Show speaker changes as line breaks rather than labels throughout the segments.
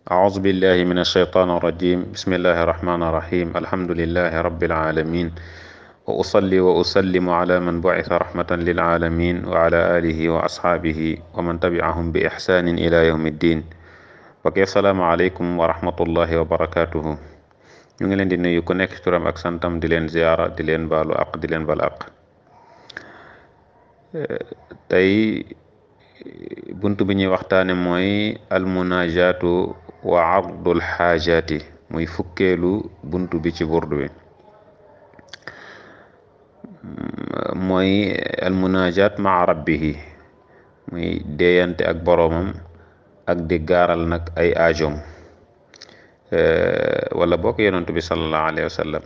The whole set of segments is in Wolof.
أعوذ بالله من الشيطان الرجيم بسم الله الرحمن الرحيم الحمد لله رب العالمين وأصلي وأسلم على من بعث رحمة للعالمين وعلى آله وأصحابه ومن تبعهم بإحسان إلى يوم الدين وكي السلام عليكم ورحمة الله وبركاته ñu ngi leen di nuyu ku nekk turam ak santam di leen ziyaara di leen baalu aq di leen bal aq tey bunt bi ñuy waxtaane mooy almunajaatu wa ardul xaajaati muy fukkeelu bunt bi ci burdu bi mooy almunajaat maa rabbihi muy deeyante ak boroomam ak di gaaral nag ay aajoom wala bokk yonentu bi sallallahu alayhi wa sallam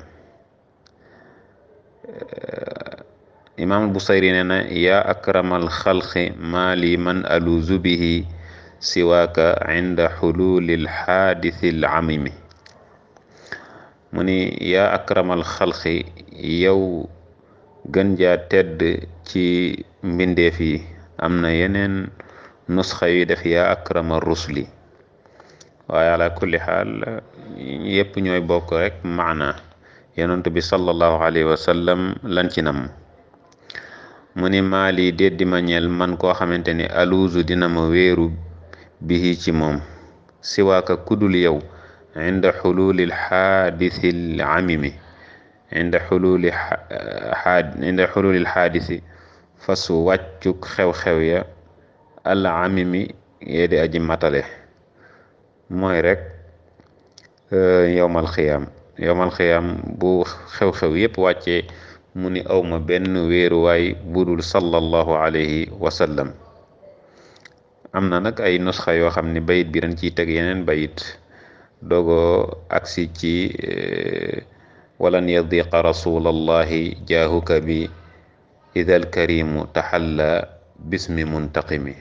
imaam Busayri nee na yaa akramal xalqi maa li man aluuzu bihi siwaaka inda xululil xaadisil amimi mu ni yaa akramal xalqi yow gën jaa tedd ci mbindeef yi am na yeneen nusxa yu def yaa akramal rusli waaye ala kulli xaal yépp ñooy bokk rek maana yonent bi sallallahu alayhi wa sallam lan ci nam mu ni maali déddi ma ñeel man koo xamante ni aluuzu dina ma wéeru bihi ci moom siwaaka kudul yow inda xululil xaadisil amimi inda xululi xaad inda xululil xaadisi fasu wàccuk xew-xew ya al amimi yee di aji matale mooy rek yowmal xiyaam yowmal xiyaam bu xew-xew yépp wàccee mu ni awma benn wéeruwaay budul sallallahu alayhi wa sallam am na nag ay nusxa yoo xam ne bayit bi dañ ciy teg yeneen bayit dogo aksi ci walan yadiqa rasulallahi jaahuka bi idal karimu taxalla bismi muntaqimi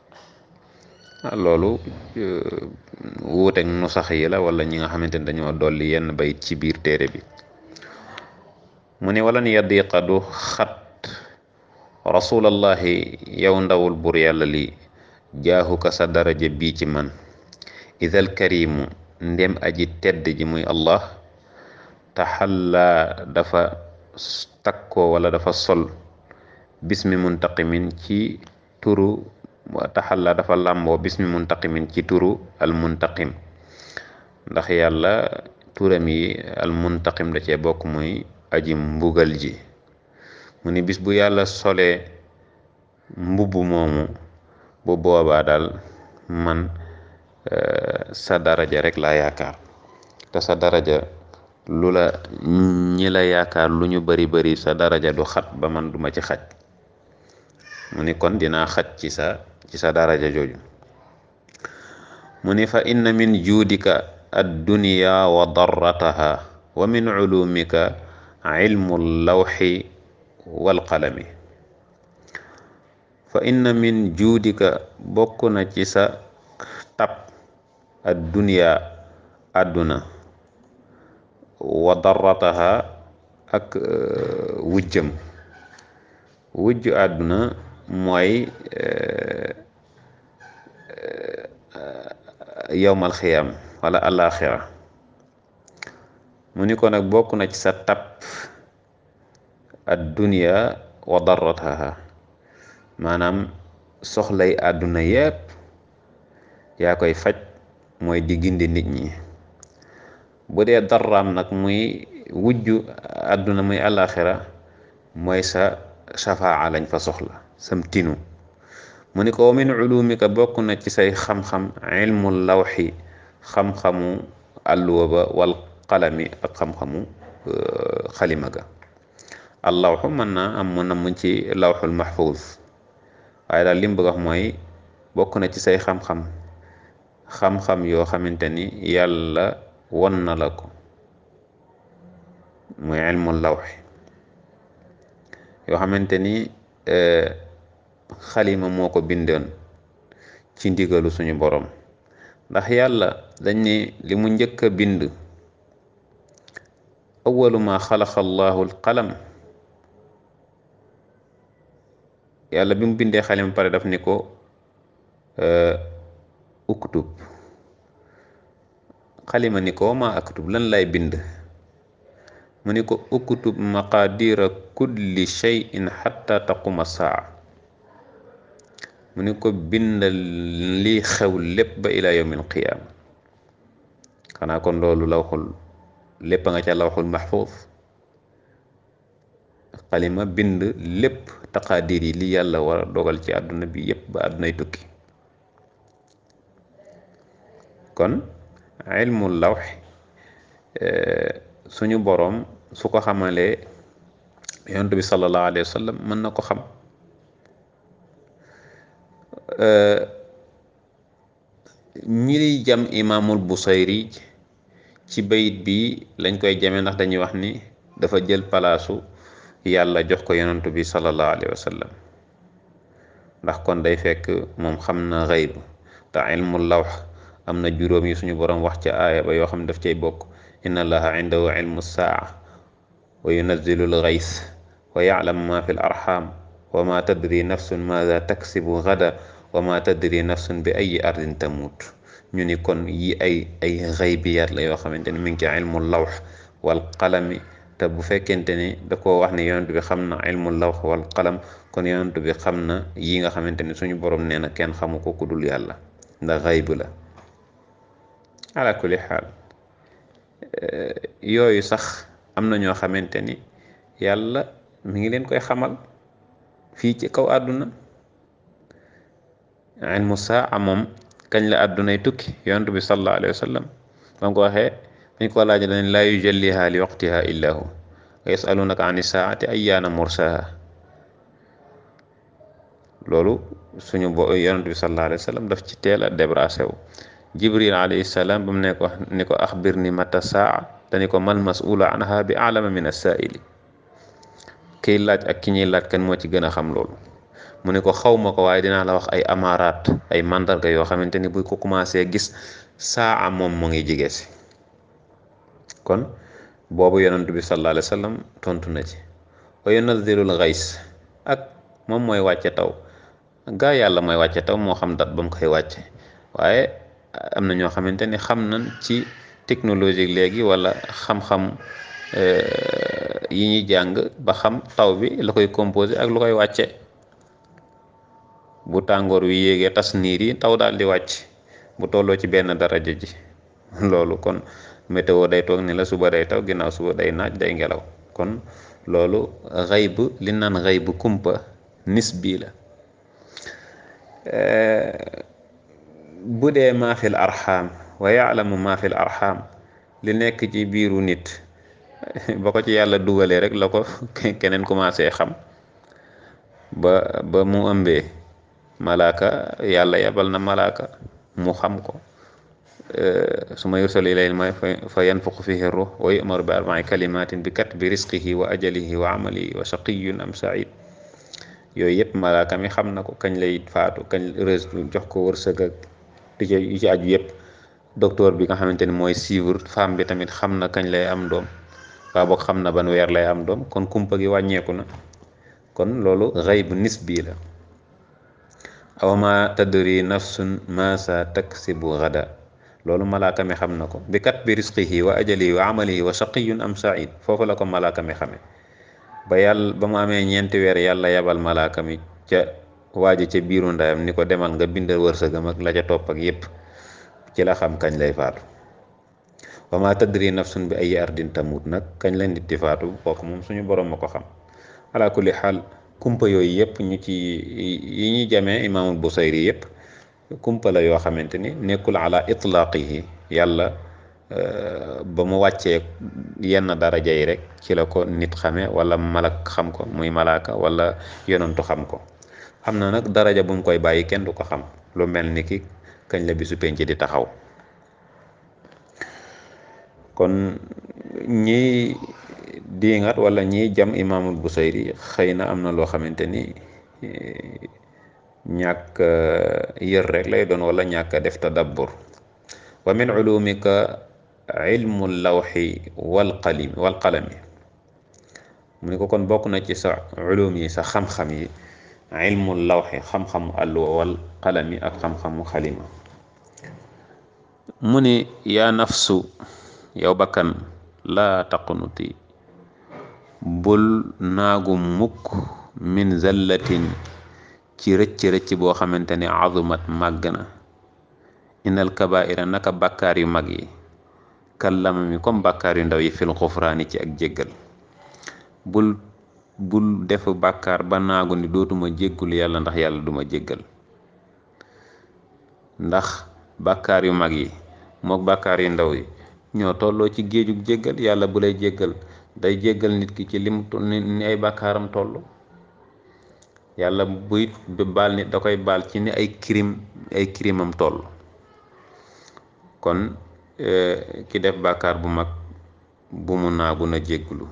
loolu wuuteeg nu sax yi la wala ñi nga xamante ne dañoo dolli yenn bayit ci biir téere bi mu ne walan yadiqa du xat rasulallahi yow ndawul bur yàlla li jaaxuka sa daraja bii ci man idal karimu ndem aji tedd ji muy allah taxalla dafa takkoo wala dafa sol bismi muntaqimin ci turu taxalla dafa làmboo bismi muntaqimin ci turu al muntaqim ndax yàlla turam yi al muntaqim da cee bokk muy aji mbugal ji mu ni bis bu yàlla solee mbubb moomu bu boobaa daal man sa daraja rek laa yaakaar te sa daraja lu la ñi la yaakaar lu ñu bari bari sa daraja du xat ba man duma ci xaj mu ni kon dinaa xaj ci sa ci sa daraja jooju mu ni fa inna min juudika addunya wa darrataha wa min ulumika ilmu lawxi walqalami fa inna min juudika bokk na ci sa tab addunya àdduna wa darrataha ak wujjëm wujj àdduna mooy yowmal xiyam wala alaxira mu ni ko nag bokk na ci sa tab ad dunya wa darrataha maanaam soxlay àdduna yépp yaa koy faj mooy di gindi nit ñi bu dee darraam nag muy wujju àdduna muy alaxira mooy sa shafaa lañ fa soxla sam tinu mu ni ko wa min ulumika bokk na ci say xam-xam ilmu lawxi xam-xamu àlluwa ba wal qalami ak xam-xamu xalima ga allawxu mën naa am mu namm ci lawxul mahfuz waaye daal li mu bëgg wax mooy bokk na ci say xam-xam xam-xam yoo xamante ni yàlla won na la ko muy ilmu lawxi yoo xamante ni xalima moo ko bindoon ci ndigalu suñu borom ndax yàlla dañ ne li mu njëkk a bind awalu ma xalaqa allahu alqalam yàlla bi mu bindee xalima pare daf ni ko uktub xalima ni ko ma aktub lan lay bind mu ni ko uktub maqadira kulli shay'in xatta taquma saa mu ni ko bindal li xew lépp ba ila yawmil qiyaama xanaa kon loolu lawxul lépp nga ca lawxul mahfuuz xalima bind lépp taqaadir yi li yàlla war a dogal ci àdduna bi yépp ba àddunay tukki kon ilmul lawx suñu boroom su ko xamalee yonent bi sallallahu alayhi wa sallam mën na ko xam ñi jam imaamul Busayri ci bayit bi lañ koy jame ndax dañuy wax ni dafa jël palaasu yàlla jox ko yonent bi sallallahu alayhi wa sallam ndax kon day fekk moom xam na xayb te ilmul lawx am na juróom yi suñu boroom wax ca aaya ba yoo xam ne daf cay bokk inna allaha indahu ilmu saa wa yunazzilu lgays wa yaclamu ma fi l arxam wa ma tadri nafsun maada taksibu gada wa ma tadri nafsun bi ayi ardin tamut ñu ni kon yi ay ay xaybiyaat la yoo xamante ni mi ngi ci ilmu lawx wal qalami te bu fekkente ni da koo wax ne yonent bi xam na ilmu lawx wal qalam kon yonent bi xam na yi nga xamante ni suñu borom nee na kenn xamu ko ku dul yàlla ndax xayb la ala kulli xaal yooyu sax am na ñoo xamante ni yàlla mi ngi leen koy xamal fii ci kaw àdduna ilmu saa moom kañ la àddunay tukki yonent bi sallallahu alayhi wa sallam ba ko waxee dañ ko laaj dañ laa yujalliha li waqtiha illa hu wa yasalunaka ani saati ayyaana mursaha loolu suñu bo yonent bi sallallahu alayhi wa sallam daf ci teel a débrasé wu jibril alayhi salaam ba mu ne ko ni ko axbir ni mata saa dani ko mal masula anha bi alama min asaaili kiy laaj ak ki ñuy laaj kan moo ci gën a xam loolu mu ne ko xaw ma ko waaye dinaa la wax ay amaaraat ay mandarga yoo xamante ni bu ko commencé gis saa moom mu ngi jige si kon boobu yonent bi sallallahu alayhi wa sallam tontu na ci wa yunazzilul gays ak moom mooy wàcce taw gaa yàlla mooy wàcce taw moo xam dat ba mu koy wàcce waaye am na ñoo xamante ni xam nañ ci technologie léegi wala xam-xam yi ñuy jàng ba xam taw bi la koy composé ak lu koy wàcce bu tàngoor wi yéegee tas niir yi taw daal di wàcc bu tolloo ci benn daraja ji loolu kon météo day toog ni la suba day taw ginnaaw suba day naaj day ngelaw kon loolu xayb li naan xayb kumpa nisbi la bu dee maa fil arxaam wa yaalamu maa fil arxaam li nekk ci biiru nit ba ko ci yàlla dugalee rek la ko keneen commencé xam ba ba mu ëmbee malaaka yàlla yabal na malaaka mu xam ko su ma yursalu ilayhi may fa yanfuqu fihi ruux wa yu'maru bi arba'i kalimatin bi katbi risqihi wa ajalihi wa amalihi wa shaqiyun am sa'id yooyu yëpp malaaka mi xam na ko kañ lay faatu kañ rees jox ko wërsëg ak di ci yi ci aju yëpp docteur bi nga xamante ni mooy suivre femme bi tamit xam na kañ lay am doom waa boog xam na ban weer lay am doom kon kumpa gi wàññeeku na kon loolu xayb nisbi la aw ma tadri nafsun ma sa taksibu gada loolu malaaka mi xam na ko bi kat bi risqihi wa ajalihi wa amalihi wa shaqiyun am sa'id foofu la ko malaaka mi xame ba yàlla ba mu amee ñeenti weer yàlla yabal malaaka mi ca waaji ca biiru ndayam ni ko demal nga bindal wërsëgam ak la ca topp ak yépp ci la xam kañ lay faatu wa ma tadri nafsun bi ay ardin tamut nag kañ la nit di faatu kooku moom suñu borom ma ko xam ala kulli xaal kumpa yooyu yëpp ñu ci yi ñuy jamee imaamul busayri yëpp kumpa la yoo xamante ni nekkul ala itlaqihi yàlla ba mu wàccee yenn daraja yi rek ci la ko nit xame wala malak xam ko muy malaaka wala yonantu xam ko xam na nag daraja bu mu koy bàyyi kenn du ko xam lu mel ni ki kañ la bisu penc di taxaw kon ñi diingat wala ñiy jam imaamul busayri xëy na am na loo xamante ni ñàkk yër rek lay doon wala ñàkk def tadabbur wa min ulumika ilmu lawxi wal qalimi wal qalami mu ni ko kon bokk na ci sa ulum yi sa xam-xam yi ilmu lawxi xam-xamu àlluwa wal qalami ak xam-xamu xalima mu ni yaa nafsu yow bakkan laa taqnuti bul naagu mukk min zallatin ci rëcc-rëcc boo xamante ni azumat màgg na innal kabaira naka bàkkaar yu mag yi kallama mi comme bàkkaar yu ndaw yi fil xufraani ci ak jéggal bul bul def bàkkaar ba naagu ni dootuma jéggul yàlla ndax yàlla duma jéggal ndax bàkkaar yu mag yi mook bàkkaar yu ndaw yi ñoo tolloo ci géejug jéggal yàlla bu lay jéggal day jéggal nit ki ci lim ni ay bàkkaaram toll yàlla buy baal nit da koy baal ci ni ay crime ay crimam toll kon ki def bàkkaar bu mag bu mu naagu na jégglu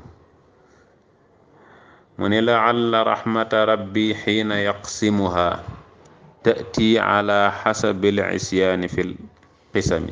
mu ne laalla rahmata rabbi xiina yaqsimuha tati ala xasabi l isyaani fi l qisami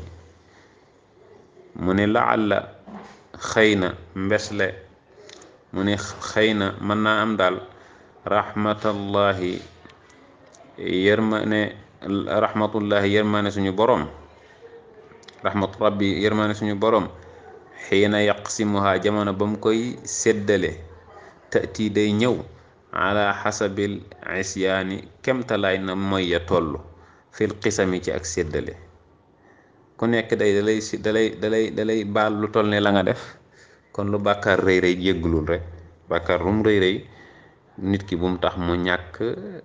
mu ne laalla xëy na mbesle mu ne xëy na mën naa am daal rahmatallahi yërmane rahmatullahi yërmane suñu borom rahmatu rabbi yërmane suñu borom xiina yaqsimuha jamono ba mu koy séddale tati day ñëw ala xasabil isyaani kemtalaay na mooy ya toll fil xisami ci ak séddale ku nekk day dalay si dalay dalay dalay baal lu toll ne la nga def kon lu bàkkaar rëy rëy jéggulul rek bàkkaar lu mu rëy rëy nit ki bu mu tax mu ñàkk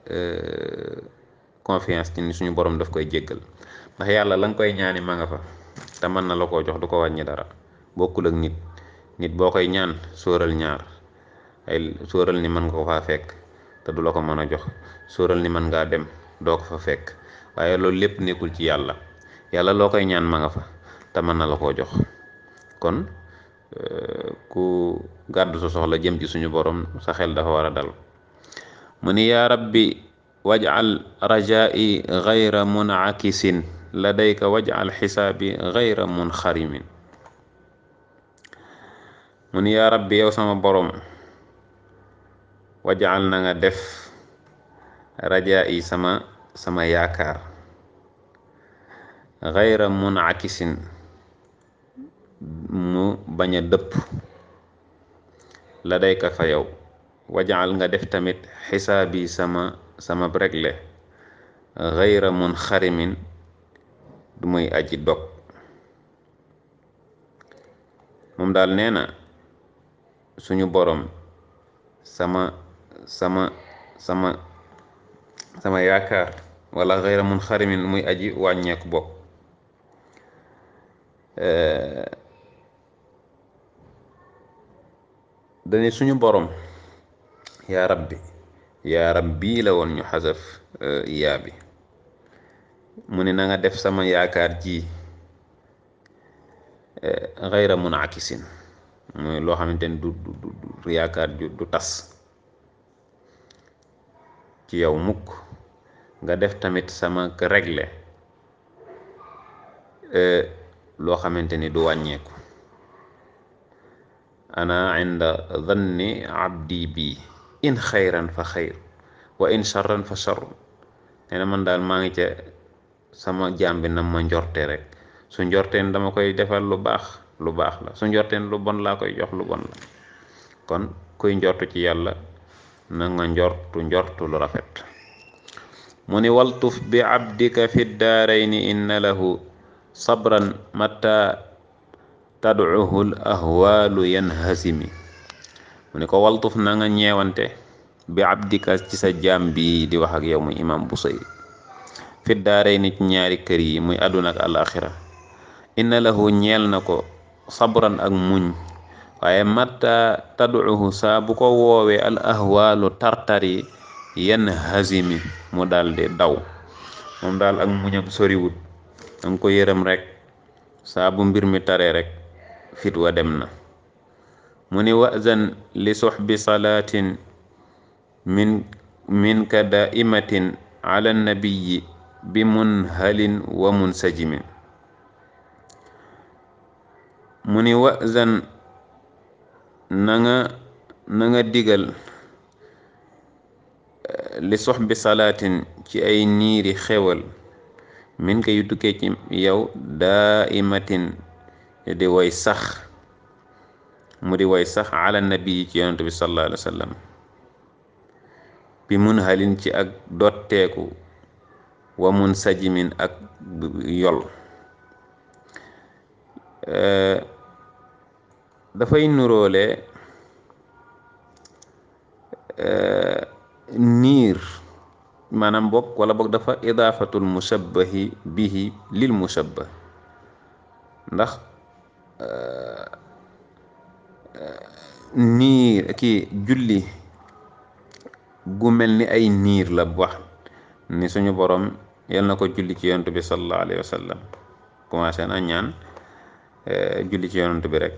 confiance ci ni suñu borom daf koy jéggal ndax yàlla la nga koy ñaani ma nga fa te mën na la koo jox du ko wàññi dara bokkul ak nit nit boo koy ñaan sóoral ñaar ay sóoral ni mën nga ko faa fekk te du la ko mën a jox sóoral ni mën ngaa dem doo ko fa fekk waaye loolu lépp nekkul ci yàlla yàlla loo koy ñaan ma nga fa te mën na la koo jox kon ku gàddu sa soxla jëm ci suñu borom sa xel dafa war a dal mu ni yaa rabbi waj'al rajaa'i gayra munakisin ladayka waj'al xisaabi gayra munxarimin mu ni yaa rabbi yow sama borom waj'al na nga def rajaa'i sama sama yaakaar gayra munakisin mu bañ a dëpp la dayka fa yow wajaal nga def tamit xisaabi sama sama regle gayra mun xarimin du muy aji dog moom daal nee na suñu borom sama sama sama sama yaakaar wala gayra mun xarimin muy aji wàññeeku bokk dani suñu borom yaa rabbi yaa rabbi la woon ñu xasaf yaa bi mu ne na nga def sama yaakaar ji xayra munakisin mooy loo xamante ni du du du yaakaar ju du tas ci yow mukk nga def tamit sama regle loo xamante ni du wàññeeku ana inda dhanni abdi bi in xayran fa xayr wa in charran fa charr nee na man daal maa ngi ca sama jaam bi na ma njorte rek su njorteen dama koy defal lu baax lu baax la su njorteen lu bon laa koy jox lu bon la kon kuy njortu ci yàlla na nga njortu njortu lu rafet mu ni waltuf bi abdika fi daarayni inna lahu sabran matta tadcuhu l ahwaalu yanhasimi mu ni ko waltuf na nga ñeewante bi abdika ci sa jaam bi di wax ak yow muy imam Busayri fi daarayni ci ñaari kër yi muy àdduna ak alaxira inna lahu ñeel na ko sabran ak muñ waaye matta tadcuhu saa bu ko woowee al ahwaalu tartari yanhasimi mu daal di daw moom daal ak muñam soriwut danga ko yërëm rek saa bu mbir mi taree rek fit wa dem na mu ni wazan li suxbi salaatin min minka daimatin ala nabiyi bi munhalin wa munsajimin mu ni wazan na nga na nga digal li soxbi salaatin ci ay niiri xewal min ka yu tukkee ci yow daa imatin di way sax mu di way sax ala nabi ci yonent bi sallallahu alayhi wa sallam bi mun halin ci ak dotteeku wa mun sajimin ak yol dafay nuróole niir maanaam bokk wala boog dafa idaafatul mushabbahi bihi lil mushabbah ndax niir kii julli gu mel ni ay niir la wax ni suñu borom yal na ko julli ci yonent bi sallallahu alayhi wa sallam commencé na ñaan julli ci yonent bi rek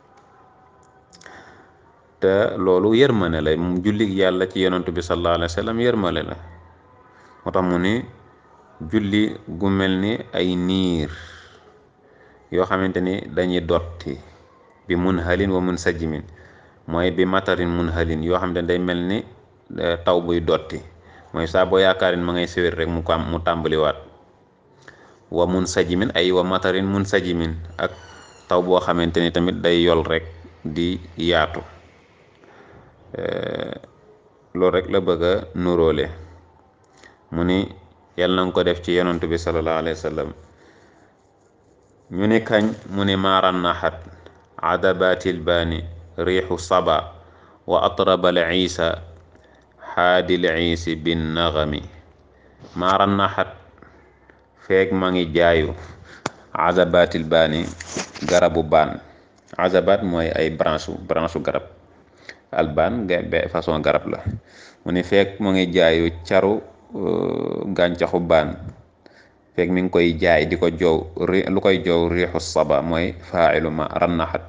te loolu yërmane la mu julli yàlla ci yonent bi sallallahu alayhi wa sallam yërmane la moo tax mu ni julli gu mel ni ay niir yoo xamante ni dañuy dotti bi mun halin wa mun sajjimin mooy bi matarin mun halin yoo xamante ni day mel ni taw buy dotti mooy saa boo yaakaarin ma ngay siwir rek mu ko mu tàmbaliwaat wa mun sajimin ay wa matarin mun sajimin ak taw boo xamante ni tamit day yol rek di yaatu loolu rek la bëgg a nuróole mu ni yàlla na nga ko def ci yonent bi sallallahu alayhi wa sallam ñu ni kañ mu ni maaran naxat adabatil baani riixu saba wa atrabal isa xaadil iisi bin naxami maaran naxat feeg ma ngi jaayu azabatil baani garabu baan azabat mooy ay branche branche garab albaan be façon garab la mu ni feeg mu ngi jaayu caru gàncaxu baan feeg mi ngi koy jaay di ko joow lu koy joow riixu saba mooy faailu ma rannaxat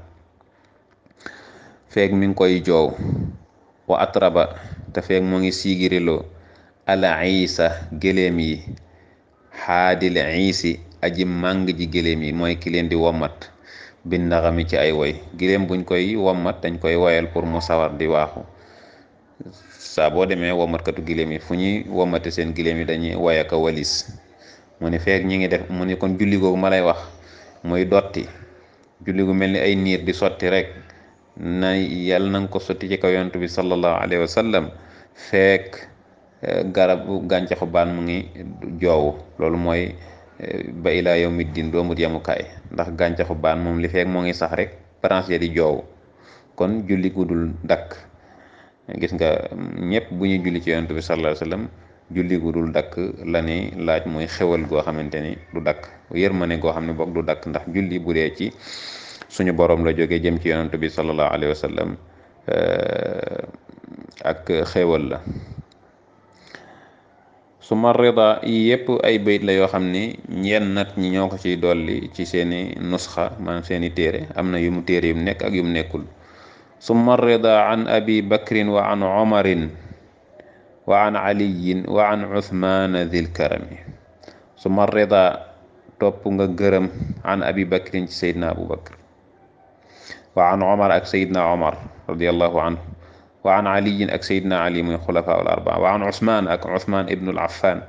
feeg mi ngi koy joow wa atraba te feeg mu ngi siigiriloo ala isa gëléem yi xaadil iisi aji màng ji gëléem yi mooy ki leen di wommat bin naxami ci ay woy gëléem buñ koy wommat dañ koy woyal pour mu sawar di waaxu saa boo demee wommatkatu gëléem yi fu ñuy wommate seen gëléem yi dañuy woy ak a walis mu ni feek ñi ngi def mu ni kon julli googu ma lay wax muy dotti julli gu mel ni ay niir di sotti rek na yàlla na nga ko sotti ci kaw yonent bi sallallahu alayhi wa sallam feek garab gàncaxu baan mu ngi joowu loolu mooy ba ilaa yawmi diin doomut yemukaay ndax gàncaxu baan moom li feek moo ngi sax rek branche ya di joowu kon julli gu dul dakk gis nga ñëpp bu ñuy julli ci yonent bi sallallahu alayhi wa sallam julli gu dul dakk la ni laaj mooy xewal goo xamante ni du dakk yërmane goo xam ne boog du dakk ndax julli bu dee ci suñu borom la jógee jëm ci yonent bi sallallahu alayhi wa sallam ak xewal la suma rida yi yëpp ay bayit la yoo xam ni ñenn nat ñi ñoo ko ciy dolli ci seeni nusxa maanaam seeni téere am na yu mu téere yu mu nekk ak yu mu nekkul summa rida an abi bakrin wa an omarin wa an aliyin wa an uthmana dhil karami summa rida topp nga gërëm an abi bakrin ci sayidna abu bakr wa an omar ak sayidna omar radiallahu anhu wa an aliyin ak sayidna ali muy xulafa al arbaa wa an uthman ak uthman ibnu al affan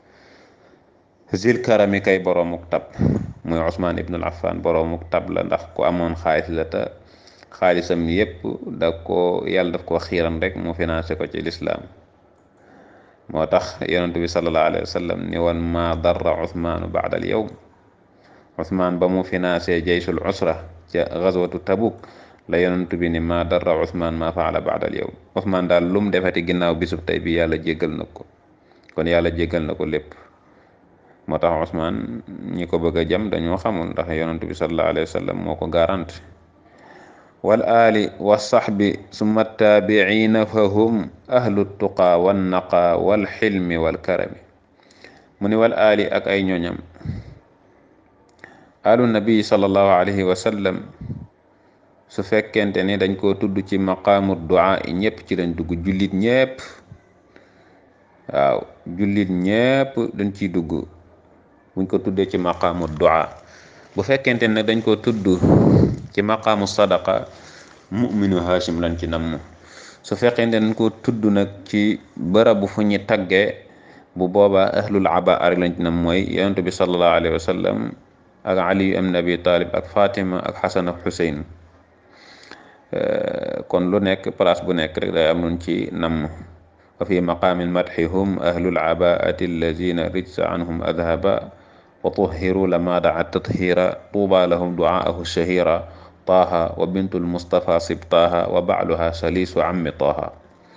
zil karami kay boroomuk tab muy uthman ibnu al affan boroomuk tab la ndax ku amoon xaalis la te xaalisam yépp da ko yàlla daf koo xiiran rek mu financé ko ci lislaam moo tax yonent bi sallallahu alayhi wa sallam ni woon ma darra uthmaanu baada al yawm uthmaan ba mu financé jaysul usra ca gazwatu tabuk la yonent bi ni ma darra uthmaan ma faala baada al yawm uthmaan daal lum defati ginnaaw bisub tey bi yàlla jéggal na ko kon yàlla jéggal na ko lépp moo tax uthmaan ñi ko bëgg a jam dañoo xamul ndax yonent bi sallallahu alayhi wa sallam moo ko garanti wal aali wa saxbi summa taabiciina fa hum ahlu tuqaa wan naqaa wal xilmi wal karami mu ni wal aali ak ay ñoñam alu nabi sallallahu alayhi wa sallam su fekkente ni dañ koo tudd ci maqaamu duaa yi ñëpp ci lañ dugg jullit ñëpp waaw jullit ñëpp dañ ciy dugg buñ ko tuddee ci maqaamu duaa bu fekkente ne dañ ko tudd ci maqaamu sadaqa mu'minu hashim lañ ci namm su fekkente dañ ko tudd nag ci bërëbu fu ñu taggee bu boobaa ahlul aba rek lañ ci nam mooy yonent bi sallallahu alayhi wa sallam ak ali ibn abi talib ak fatima ak xasan ak xuseyn kon lu nekk place bu nekk rek day am nun ci namm wa fi maqaamin madxi hum ahlul abaati allazina rijsa anhum adhaba wa tuhiru lama daa tathira tuuba lahum duaahu shahira taaha wa bintul mustafa sibtaaha wa baaluha salisu ammi taaha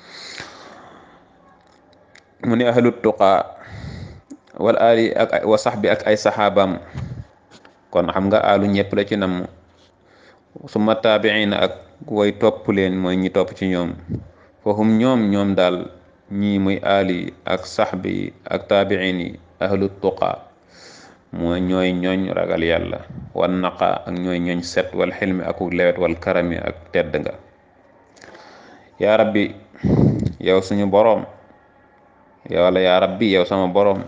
mu ni ahlut tuqaa wal ali ak wa saxbi ak ay saxaabam kon xam nga alu ñëpp la ci namm suma taabiina ak way topp leen mooy ñi topp ci ñoom fahum ñoom ñoom daal ñii muy ali ak saxbi ak taabiin yi ahlut tuqaa mooy ñooy ñooñ ragal yàlla wan naqa ak ñooy ñooñ set wal xilmi ak lewet wal karami ak tedd nga yaa rabbi yow suñu boroom yow la yaa rabbi yow sama boroom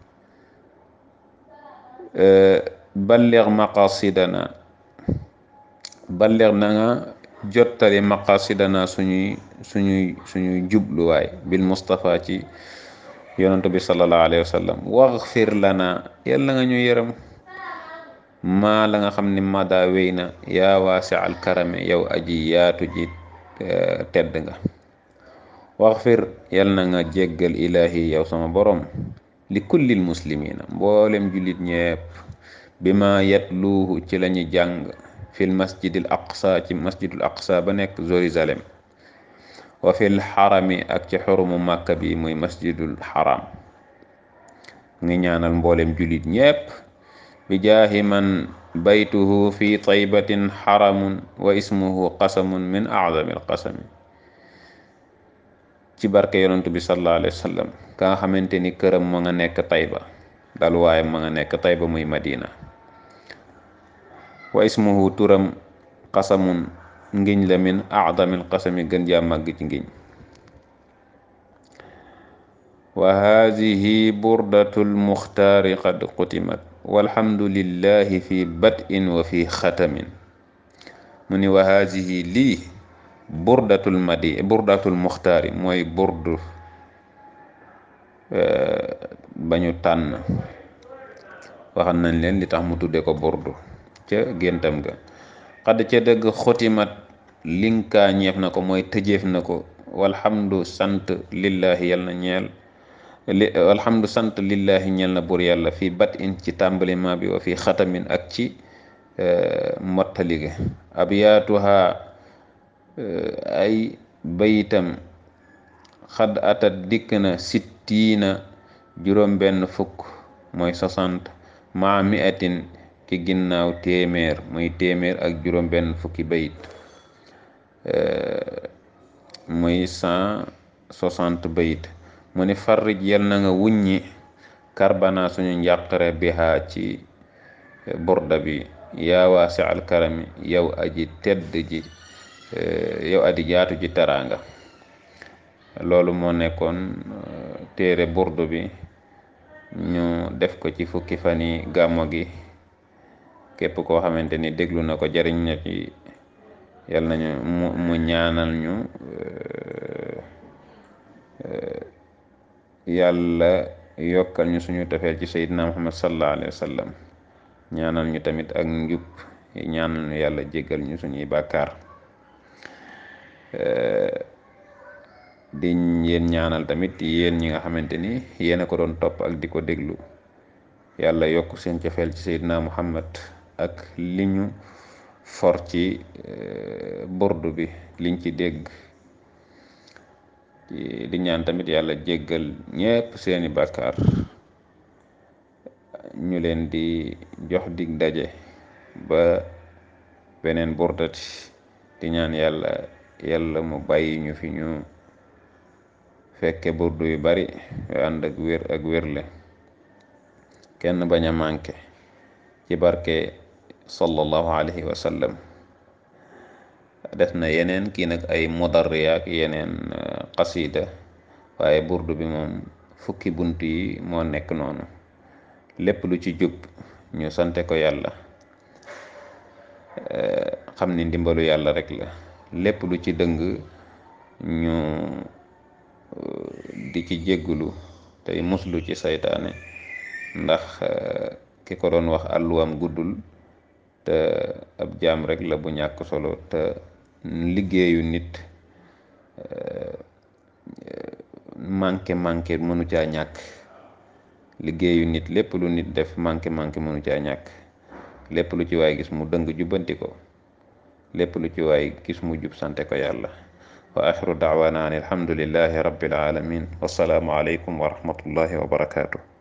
balligh maqasidana balligh na nga jottali maqasidana suñuy suñuy suñuy jubluwaay bil Mustafa ci yonantu bi sallallahu alayhi wa sallam waxfir lana yàlla nga ñu yërëm maa la nga xam ne mada wéy na yaa waasi al karame yow aji yaatu ji tedd nga waxfir yàlla na nga jéggal ilahi yow sama borom li kullil muslimina mboolem jullit ñepp bi ma yatluuhu ci lañu jàng fil masjidil aqsa ci masjidul aqsa ba nekk Jérusalem wa fil xarami ak ci xurumu màkka bi muy masjidul xaram ngi ñaanal mboolem jullit ñépp bi jaahi man baytuhu fi taybatin xaramun wa ismuhu qasamun min acdami alqasami ci barke yonantu bi sallallahu alayhi wa sallam ka nga xamante ni këram ma nga nekk tayba dal waaye ma nga nekk tayba muy madina wa ismuhu turam qasamun ngiñ la min acdamil qasami gën jaa màgg ci ngiñ wa haadihi burdatul muxtaari qad qutimat walhamdulillahi fi bad'in wa fi xatamin mu ni wa haadihi lii burdatul madi burdatul muxtaari mooy burdu bañu tànn waxan nañ leen li tax mu tudde ko burdu ca géntam ga xadd ca dëgg xotimat linkaa ñeef na ko mooy tëjeef na ko walhamdu sant lillahi yal na ñeel li walhamdu sant lillahi ñeel na buur yàlla fii bat in ci tàmbaliment bi wa fii xatamin ak ci mottalige abyaatuha ay bayitam xadd atat dikk na sittiina juróom benn fukk mooy soixante maa miatin ki ginnaaw téeméer muy téeméer ak juróom benn fukki bayit muy cent soixante bayit mu ni farrij yal na nga wuññi karbana suñu njàqare biha ci burda bi yaa waasi al karami yow aji tedd ji yow aji jaatu ji teraanga loolu moo nekkoon téere burdu bi ñu def ko ci fukki fani gàmmo gi képp koo xamante ni déglu na ko jariñ na ci yal nañu mu mu ñaanal ñu yàlla yokkal ñu suñu tafeel ci sayyidina muhammad sallallahu alayhi wa sallam ñaanal ñu tamit ak njub ñaanal ñu yàlla jéggal ñu suñuy bàkkaar di yéen ñaanal tamit yéen ñi nga xamante ni yéen a ko doon topp ak di ko déglu yàlla yokk seen cofeel ci Seydina Muhammad ak li ñu for ci burdu bi liñ ci dégg di ñaan tamit yàlla jéggal ñépp seeni bàkkaar ñu leen di jox dig daje ba beneen burdati di ñaan yàlla yàlla mu bàyyi ñu fi ñu fekke burdu yu bari yu ànd ak wér ak wérle kenn bañ a manqué ci barke sallallahu alayhi wa sallam def na yeneen kii nag ay mudarriya ak yeneen qasida waaye burdu bi moom fukki bunt yi moo nekk noonu lépp lu ci jub ñu sante ko yàlla xam ni ndimbalu yàlla rek la lépp lu ci dëng ñu di ci jéggulu tey muslu ci saytaane ndax ki ko doon wax àlluwam guddul te ab jaam rek la bu ñàkk solo te liggéeyu nit manqué manqué mënu caa ñàkk liggéeyu nit lépp lu nit def manqué manqué mënu caa ñàkk lépp lu ci waay gis mu dëng jubbanti ko lépp lu ci waay gis mu jub sante ko yàlla wa axiru daawaana an alhamdulillahi rabbil alamin wassalaamu aleykum wa rahmatullahi wa barakaatu